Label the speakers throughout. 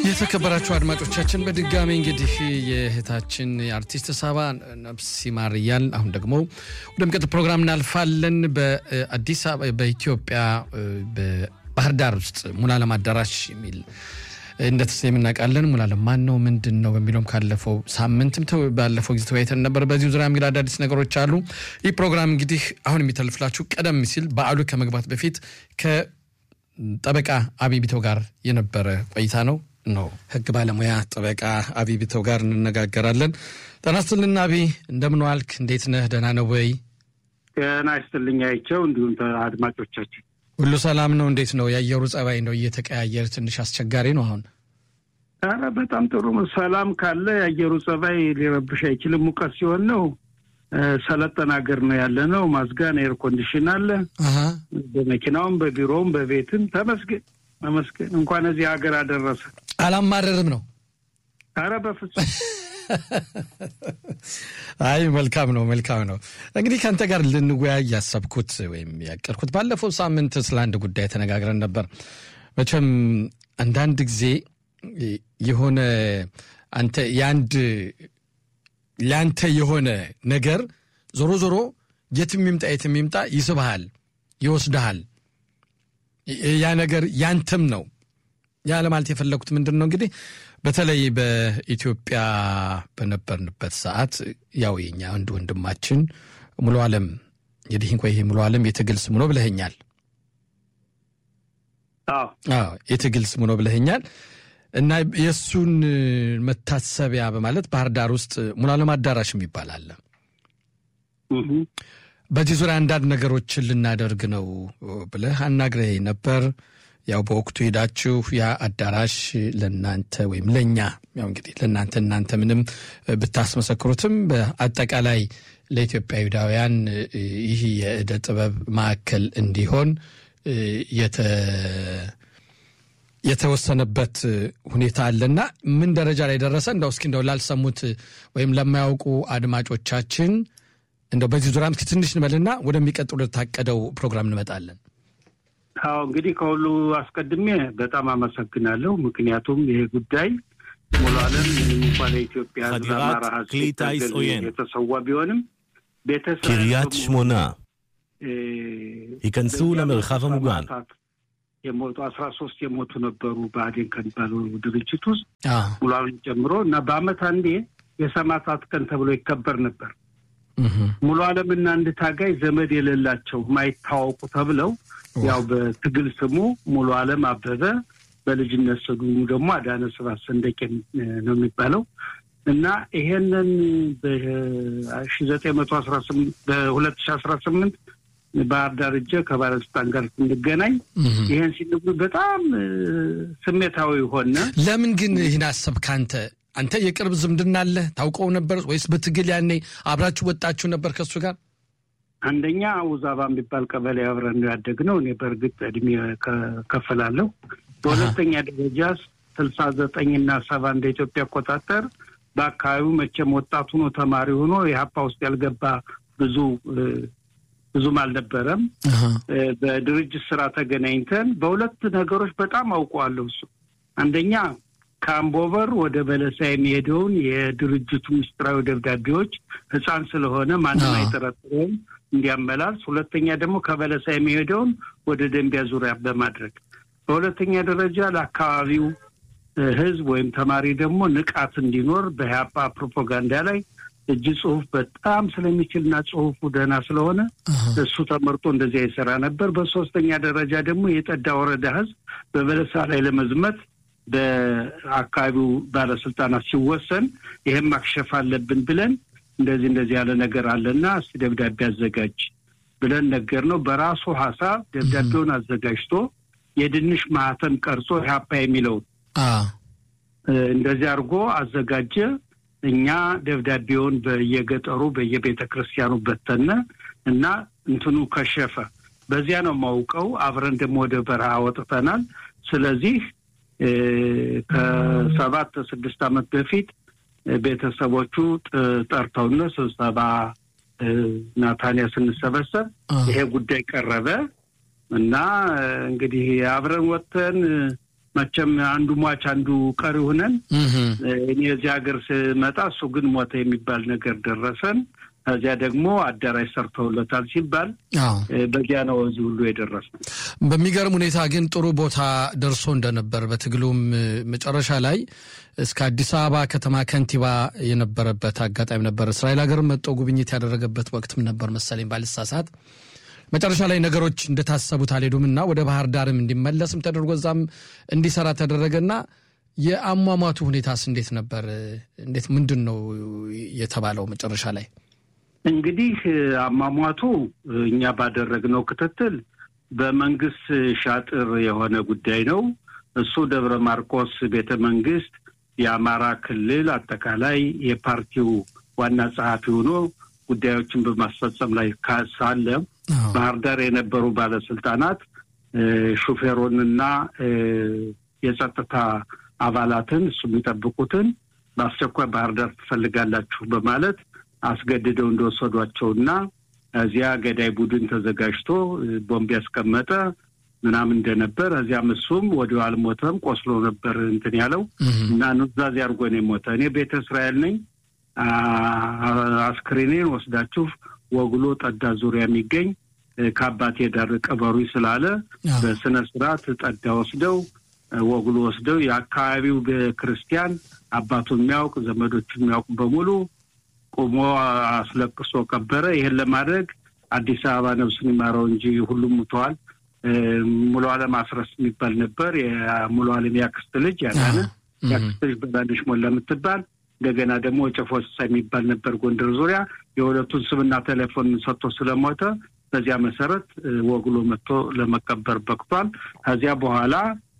Speaker 1: የተከበራችሁ አድማጮቻችን በድጋሚ እንግዲህ የእህታችን የአርቲስት ሳባ ነፍስ ይማር እያል አሁን ደግሞ ወደሚቀጥል ፕሮግራም እናልፋለን። በአዲስ አበባ በኢትዮጵያ በባህር ዳር ውስጥ ሙሉዓለም አዳራሽ የሚል እንደተሰየም እናውቃለን። ሙሉዓለም ማን ነው ምንድን ነው በሚለውም ካለፈው ሳምንትም ባለፈው ጊዜ ተወያይተን ነበር። በዚሁ ዙሪያ እንግዲህ አዳዲስ ነገሮች አሉ። ይህ ፕሮግራም እንግዲህ አሁን የሚተልፍላችሁ ቀደም ሲል በዓሉ ከመግባት በፊት ከጠበቃ አቢቢቶ ጋር የነበረ ቆይታ ነው ነው ህግ ባለሙያ ጠበቃ አቢ ቢተው ጋር እንነጋገራለን። ጤና ይስጥልን አቢ፣ እንደምን ዋልክ? እንዴት ነህ? ደህና ነው ወይ?
Speaker 2: ጤና ይስጥልኝ አይቸው፣ እንዲሁም አድማጮቻችን
Speaker 1: ሁሉ ሰላም ነው? እንዴት ነው የአየሩ ጸባይ? ነው እየተቀያየር ትንሽ አስቸጋሪ ነው አሁን?
Speaker 2: ኧረ በጣም ጥሩ ነው። ሰላም ካለ የአየሩ ጸባይ ሊረብሽ አይችልም። ሙቀት ሲሆን ነው ሰለጠን ሀገር ነው ያለ ነው። ማዝጋን ኤር ኮንዲሽን አለ በመኪናውም በቢሮውም በቤትም ተመስገን ተመስገን። እንኳን እዚህ ሀገር አደረሰ።
Speaker 1: አላማረርም ነው።
Speaker 2: አረ በፍጹም
Speaker 1: አይ መልካም ነው መልካም ነው። እንግዲህ ከአንተ ጋር ልንወያይ ያሰብኩት ወይም ያቀድኩት ባለፈው ሳምንት ስለ አንድ ጉዳይ ተነጋግረን ነበር። መቼም አንዳንድ ጊዜ የሆነ አንተ የአንድ ለአንተ የሆነ ነገር ዞሮ ዞሮ የትም ይምጣ የትም ይምጣ ይስብሃል፣ ይወስድሃል። ያ ነገር ያንተም ነው። ያ ለማለት የፈለግኩት ምንድን ነው እንግዲህ በተለይ በኢትዮጵያ በነበርንበት ሰዓት ያው የኛ አንድ ወንድማችን ሙሉ ዓለም እንግዲህ እንኳ ይሄ ሙሉ ዓለም የትግል ስሙ ነው ብለኸኛል። አዎ የትግል ስሙ ነው ብለኸኛል። እና የእሱን መታሰቢያ በማለት ባህር ዳር ውስጥ ሙሉ ዓለም አዳራሽ የሚባል አለ። በዚህ ዙሪያ አንዳንድ ነገሮችን ልናደርግ ነው ብለህ አናግረህ ነበር። ያው በወቅቱ ሄዳችሁ ያ አዳራሽ ለእናንተ ወይም ለእኛ ያው እንግዲህ ለእናንተ እናንተ ምንም ብታስመሰክሩትም በአጠቃላይ ለኢትዮጵያዊዳውያን ይህ የእደ ጥበብ ማዕከል እንዲሆን የተወሰነበት ሁኔታ አለና ምን ደረጃ ላይ ደረሰ? እንደው እስኪ እንደው ላልሰሙት ወይም ለማያውቁ አድማጮቻችን እንደው በዚህ ዙሪያም እስኪ ትንሽ እንበልና ወደሚቀጥሉ ታቀደው ፕሮግራም እንመጣለን።
Speaker 2: አዎ እንግዲህ ከሁሉ አስቀድሜ በጣም አመሰግናለሁ። ምክንያቱም ይሄ ጉዳይ ሙሉ ዓለም እንኳን የኢትዮጵያ ሕዝብ አማራ ሕዝብ የተሰዋ ቢሆንም ቤተሰብ
Speaker 3: קריית שמונה ייכנסו למרחב המוגן.
Speaker 2: የሞቱ አስራ ሶስት የሞቱ ነበሩ ብአዴን ከሚባለው ድርጅት ውስጥ ሙሉ ዓለም ጨምሮ እና በአመት አንዴ የሰማዕታት ቀን ተብሎ ይከበር ነበር። ሙሉ ዓለምና አንድ ታጋይ ዘመድ የሌላቸው ማይታወቁ ተብለው ያው በትግል ስሙ ሙሉ ዓለም አበበ በልጅነት ስሙ ደግሞ አዳነ ስብሐት ሰንደቄ ነው የሚባለው እና ይሄንን በሺ ዘጠኝ መቶ አስራ ስምንት በሁለት ሺ አስራ ስምንት ባህር ዳር እጀ ከባለስልጣን ጋር ስንገናኝ ይሄን ሲነግሩ በጣም ስሜታዊ ሆነ።
Speaker 1: ለምን ግን ይህን አሰብክ አንተ? አንተ የቅርብ ዝምድና አለ ታውቀው ነበር ወይስ በትግል ያኔ አብራችሁ ወጣችሁ ነበር ከእሱ ጋር?
Speaker 2: አንደኛ ውዛባ የሚባል ቀበሌ አብረን ነው ያደግነው። እኔ በእርግጥ እድሜ ከፈላለሁ። በሁለተኛ ደረጃ ስልሳ ዘጠኝ እና ሰባ እንደ ኢትዮጵያ አቆጣጠር በአካባቢው መቼም ወጣቱ ነው ተማሪ ሆኖ የሀፓ ውስጥ ያልገባ ብዙ ብዙም አልነበረም። በድርጅት ስራ ተገናኝተን በሁለት ነገሮች በጣም አውቀዋለሁ። እሱ አንደኛ ከአምቦበር ወደ በለሳ የሚሄደውን የድርጅቱ ምስጢራዊ ደብዳቤዎች ሕፃን ስለሆነ ማንም አይጠረጥረውም እንዲያመላልስ፣ ሁለተኛ ደግሞ ከበለሳ የሚሄደውን ወደ ደንቢያ ዙሪያ በማድረግ በሁለተኛ ደረጃ ለአካባቢው ሕዝብ ወይም ተማሪ ደግሞ ንቃት እንዲኖር በኢህአፓ ፕሮፓጋንዳ ላይ እጅ ጽሁፍ በጣም ስለሚችልና ጽሁፉ ደህና ስለሆነ እሱ ተመርጦ እንደዚያ ይሰራ ነበር። በሶስተኛ ደረጃ ደግሞ የጠዳ ወረዳ ሕዝብ በበለሳ ላይ ለመዝመት በአካባቢው ባለስልጣናት ሲወሰን ይህም ማክሸፍ አለብን ብለን እንደዚህ እንደዚህ ያለ ነገር አለና እስቲ ደብዳቤ አዘጋጅ ብለን ነገር ነው። በራሱ ሀሳብ ደብዳቤውን አዘጋጅቶ የድንሽ ማህተም ቀርጾ ኢህአፓ የሚለውን እንደዚህ አድርጎ አዘጋጀ። እኛ ደብዳቤውን በየገጠሩ በየቤተ ክርስቲያኑ በተነ እና እንትኑ ከሸፈ። በዚያ ነው የማውቀው። አብረን ደግሞ ወደ በረሃ ወጥተናል። ስለዚህ ከሰባት ስድስት ዓመት በፊት ቤተሰቦቹ ጠርተውነ ስብሰባ ናታንያ ስንሰበሰብ ይሄ ጉዳይ ቀረበ እና እንግዲህ አብረን ወጥተን መቼም አንዱ ሟች አንዱ ቀሪ ሆነን እኔ እዚህ ሀገር ስመጣ እሱ ግን ሞተ የሚባል ነገር ደረሰን። ከዚያ ደግሞ አዳራሽ ሰርተውለታል ሲባል በዚያ ነው እዚህ ሁሉ የደረስነው።
Speaker 1: በሚገርም ሁኔታ ግን ጥሩ ቦታ ደርሶ እንደነበር በትግሉም መጨረሻ ላይ እስከ አዲስ አበባ ከተማ ከንቲባ የነበረበት አጋጣሚ ነበር። እስራኤል ሀገር መጥቶ ጉብኝት ያደረገበት ወቅትም ነበር መሰለኝ ባልሳሳት። መጨረሻ ላይ ነገሮች እንደታሰቡት አልሄዱም እና ወደ ባህር ዳርም እንዲመለስም ተደርጎ እዛም እንዲሰራ ተደረገና የአሟሟቱ ሁኔታስ እንዴት ነበር? እንዴት ምንድን ነው የተባለው መጨረሻ ላይ?
Speaker 2: እንግዲህ አሟሟቱ እኛ ባደረግነው ክትትል በመንግስት ሻጥር የሆነ ጉዳይ ነው። እሱ ደብረ ማርቆስ ቤተ መንግስት የአማራ ክልል አጠቃላይ የፓርቲው ዋና ጸሐፊ ሆኖ ጉዳዮችን በማስፈጸም ላይ ሳለ ባህር ዳር የነበሩ ባለስልጣናት ሹፌሩንና የጸጥታ አባላትን እሱ የሚጠብቁትን በአስቸኳይ ባህር ዳር ትፈልጋላችሁ በማለት አስገድደው እንደወሰዷቸውና እዚያ ገዳይ ቡድን ተዘጋጅቶ ቦምብ ያስቀመጠ ምናምን እንደነበር እዚያም እሱም ወዲያው አልሞተም፣ ቆስሎ ነበር እንትን ያለው እና ኑዛዜ አድርጎ ነው የሞተ። እኔ ቤተ እስራኤል ነኝ፣ አስክሬኔን ወስዳችሁ ወግሎ ጠዳ ዙሪያ የሚገኝ ከአባቴ ዳር ቀበሩ ስላለ በስነ ስርዓት ጠዳ ወስደው ወግሎ ወስደው የአካባቢው ክርስቲያን አባቱን የሚያውቅ ዘመዶቹን የሚያውቅ በሙሉ ቆሞ አስለቅሶ ቀበረ። ይህን ለማድረግ አዲስ አበባ ነፍሱን ይማረው እንጂ ሁሉም ሙተዋል። ሙሉ አለም አስረስ የሚባል ነበር። የሙሉ አለም ያክስት ልጅ ያዳነ ያክስት ልጅ በላነሽ ሞላ የምትባል እንደገና ደግሞ ጨፎሳ የሚባል ነበር ጎንደር ዙሪያ። የሁለቱን ስምና ቴሌፎን ሰጥቶ ስለሞተ በዚያ መሰረት ወግሎ መጥቶ ለመቀበር በቅቷል። ከዚያ በኋላ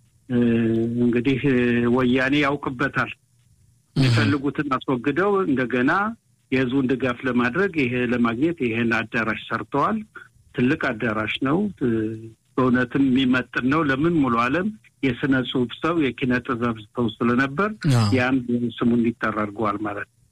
Speaker 2: እንግዲህ ወያኔ ያውቅበታል። የሚፈልጉትን አስወግደው እንደገና የህዝቡን ድጋፍ ለማድረግ ይሄ ለማግኘት ይሄን አዳራሽ ሰርተዋል። ትልቅ አዳራሽ ነው። በእውነትም የሚመጥን ነው። ለምን ሙሉ አለም የስነ ጽሁፍ ሰው የኪነ ጥበብ ሰው ስለነበር ያን ስሙ እንዲጠራ አድርገዋል ማለት ነው።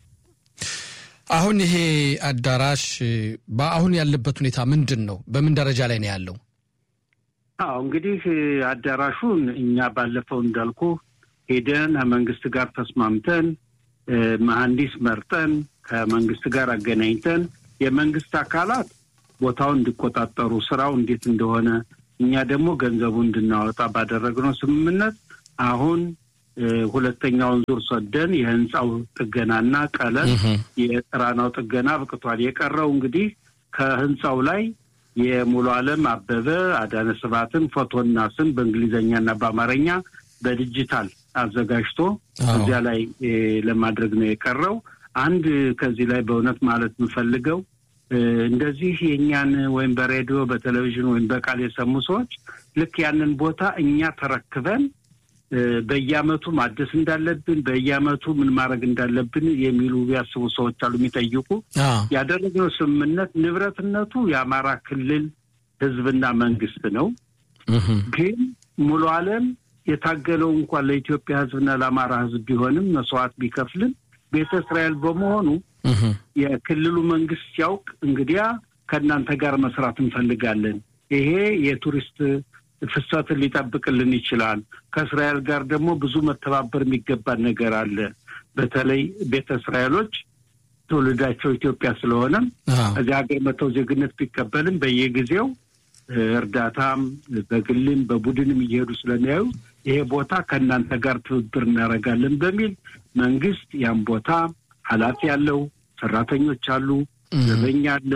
Speaker 1: አሁን ይሄ አዳራሽ በአሁን ያለበት ሁኔታ ምንድን ነው? በምን ደረጃ ላይ ነው ያለው?
Speaker 2: አዎ እንግዲህ አዳራሹን እኛ ባለፈው እንዳልኩ ሄደን ከመንግስት ጋር ተስማምተን መሐንዲስ መርጠን ከመንግስት ጋር አገናኝተን የመንግስት አካላት ቦታውን እንዲቆጣጠሩ ስራው እንዴት እንደሆነ እኛ ደግሞ ገንዘቡ እንድናወጣ ባደረግነው ስምምነት አሁን ሁለተኛውን ዙር ሰደን የህንፃው ጥገናና ቀለም የጥራናው ጥገና አብቅቷል። የቀረው እንግዲህ ከህንፃው ላይ የሙሉ አለም አበበ አዳነ ስብሐትን ፎቶና ስም በእንግሊዝኛና በአማርኛ በዲጂታል አዘጋጅቶ እዚያ ላይ ለማድረግ ነው የቀረው። አንድ ከዚህ ላይ በእውነት ማለት የምፈልገው እንደዚህ የእኛን ወይም በሬዲዮ በቴሌቪዥን ወይም በቃል የሰሙ ሰዎች ልክ ያንን ቦታ እኛ ተረክበን በየአመቱ ማደስ እንዳለብን በየአመቱ ምን ማድረግ እንዳለብን የሚሉ ያስቡ ሰዎች አሉ፣ የሚጠይቁ ያደረግነው ስምምነት ንብረትነቱ የአማራ ክልል ህዝብና መንግስት ነው። ግን ሙሉ አለም የታገለው እንኳን ለኢትዮጵያ ህዝብና ለአማራ ህዝብ ቢሆንም መስዋዕት ቢከፍልም ቤተ እስራኤል በመሆኑ የክልሉ መንግስት ሲያውቅ እንግዲያ ከእናንተ ጋር መስራት እንፈልጋለን፣ ይሄ የቱሪስት ፍሰትን ሊጠብቅልን ይችላል። ከእስራኤል ጋር ደግሞ ብዙ መተባበር የሚገባን ነገር አለ። በተለይ ቤተ እስራኤሎች ትውልዳቸው ኢትዮጵያ ስለሆነም እዚህ ሀገር መተው ዜግነት ቢቀበልም በየጊዜው እርዳታም በግልም በቡድንም እየሄዱ ስለሚያዩ ይሄ ቦታ ከእናንተ ጋር ትብብር እናደርጋለን በሚል መንግስት ያን ቦታ ኃላፊ ያለው ሰራተኞች አሉ፣ ዘበኛ አለ።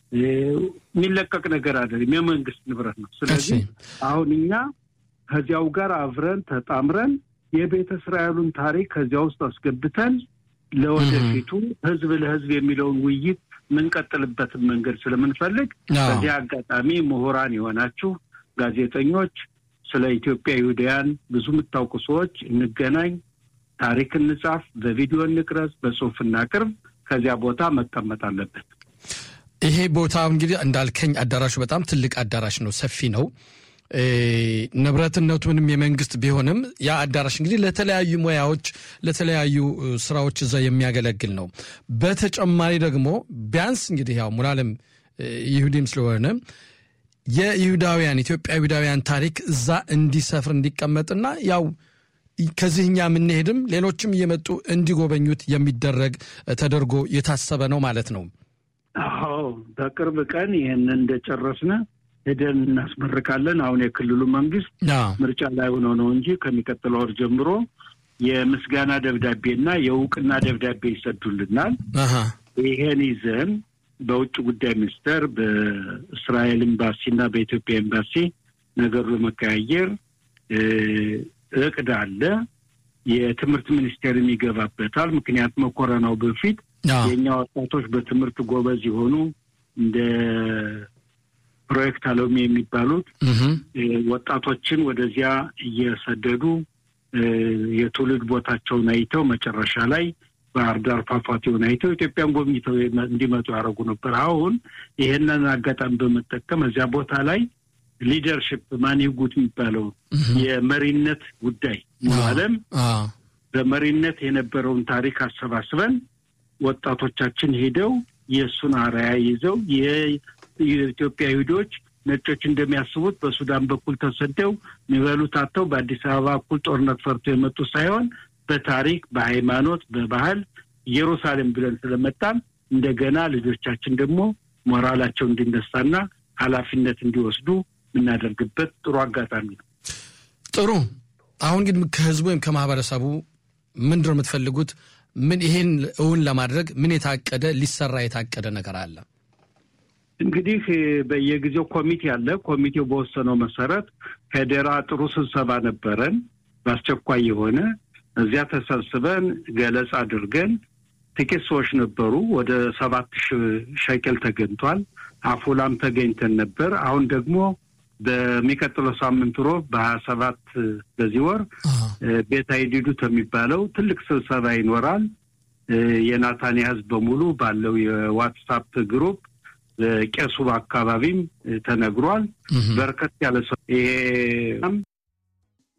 Speaker 2: የሚለቀቅ ነገር አይደለም፣ የመንግስት ንብረት ነው። ስለዚህ አሁን እኛ ከዚያው ጋር አብረን ተጣምረን የቤተ እስራኤሉን ታሪክ ከዚያ ውስጥ አስገብተን ለወደፊቱ ህዝብ ለህዝብ የሚለውን ውይይት የምንቀጥልበትን መንገድ ስለምንፈልግ በዚህ አጋጣሚ ምሁራን የሆናችሁ ጋዜጠኞች፣ ስለ ኢትዮጵያ ይሁዳያን ብዙ የምታውቁ ሰዎች እንገናኝ፣ ታሪክ እንጻፍ፣ በቪዲዮ እንቅረጽ፣ በጽሁፍ እናቅርብ። ከዚያ ቦታ መቀመጥ አለበት።
Speaker 1: ይሄ ቦታ እንግዲህ እንዳልከኝ አዳራሹ በጣም ትልቅ አዳራሽ ነው፣ ሰፊ ነው። ንብረትነቱ ምንም የመንግስት ቢሆንም ያ አዳራሽ እንግዲህ ለተለያዩ ሙያዎች ለተለያዩ ስራዎች እዛ የሚያገለግል ነው። በተጨማሪ ደግሞ ቢያንስ እንግዲህ ያው ሙሉዓለም ይሁዲም ስለሆነ የይሁዳውያን ኢትዮጵያ ይሁዳውያን ታሪክ እዛ እንዲሰፍር እንዲቀመጥና ያው ከዚህ እኛ የምንሄድም ሌሎችም እየመጡ እንዲጎበኙት የሚደረግ ተደርጎ የታሰበ ነው ማለት ነው።
Speaker 2: አዎ በቅርብ ቀን ይህን እንደጨረስነ ሄደን እናስመርቃለን። አሁን የክልሉ መንግስት ምርጫ ላይ ሆኖ ነው እንጂ ከሚቀጥለው ወር ጀምሮ የምስጋና ደብዳቤና የእውቅና ደብዳቤ ይሰዱልናል። ይሄን ይዘን በውጭ ጉዳይ ሚኒስቴር በእስራኤል ኤምባሲ እና በኢትዮጵያ ኤምባሲ ነገሩ ለመቀያየር እቅድ አለ። የትምህርት ሚኒስቴርም ይገባበታል። ምክንያቱም ኮረናው በፊት የእኛ ወጣቶች በትምህርት ጎበዝ የሆኑ እንደ ፕሮጀክት አለሚ የሚባሉት ወጣቶችን ወደዚያ እየሰደዱ የትውልድ ቦታቸውን አይተው መጨረሻ ላይ ባህር ዳር ፏፏቴውን አይተው ኢትዮጵያን ጎብኝተው እንዲመጡ ያደረጉ ነበር። አሁን ይሄንን አጋጣሚ በመጠቀም እዚያ ቦታ ላይ ሊደርሽፕ ማንጉት የሚባለው የመሪነት ጉዳይ ዓለም በመሪነት የነበረውን ታሪክ አሰባስበን ወጣቶቻችን ሄደው የእሱን አርአያ ይዘው የኢትዮጵያ ይሁዶች ነጮች እንደሚያስቡት በሱዳን በኩል ተሰደው የሚበሉት አጥተው በአዲስ አበባ እኩል ጦርነት ፈርቶ የመጡ ሳይሆን በታሪክ፣ በሃይማኖት፣ በባህል ኢየሩሳሌም ብለን ስለመጣን እንደገና ልጆቻችን ደግሞ ሞራላቸው እንዲነሳና ኃላፊነት እንዲወስዱ የምናደርግበት ጥሩ አጋጣሚ ነው።
Speaker 1: ጥሩ። አሁን ግን ከህዝቡ ወይም ከማህበረሰቡ ምንድን ነው የምትፈልጉት? ምን ይሄን እውን ለማድረግ ምን የታቀደ ሊሰራ የታቀደ ነገር አለ?
Speaker 2: እንግዲህ በየጊዜው ኮሚቴ አለ። ኮሚቴው በወሰነው መሰረት ከደራ ጥሩ ስብሰባ ነበረን፣ በአስቸኳይ የሆነ እዚያ ተሰብስበን ገለጻ አድርገን ጥቂት ሰዎች ነበሩ። ወደ ሰባት ሺህ ሸቄል ተገኝቷል። አፎላም ተገኝተን ነበር። አሁን ደግሞ በሚቀጥለው ሳምንት ሮብ በሀያ ሰባት በዚህ ወር ቤት አይዲዱት የሚባለው ትልቅ ስብሰባ ይኖራል። የናታንያ ህዝብ በሙሉ ባለው የዋትሳፕ ግሩፕ ቄሱ አካባቢም ተነግሯል። በርከት ያለ ሰው ይሄ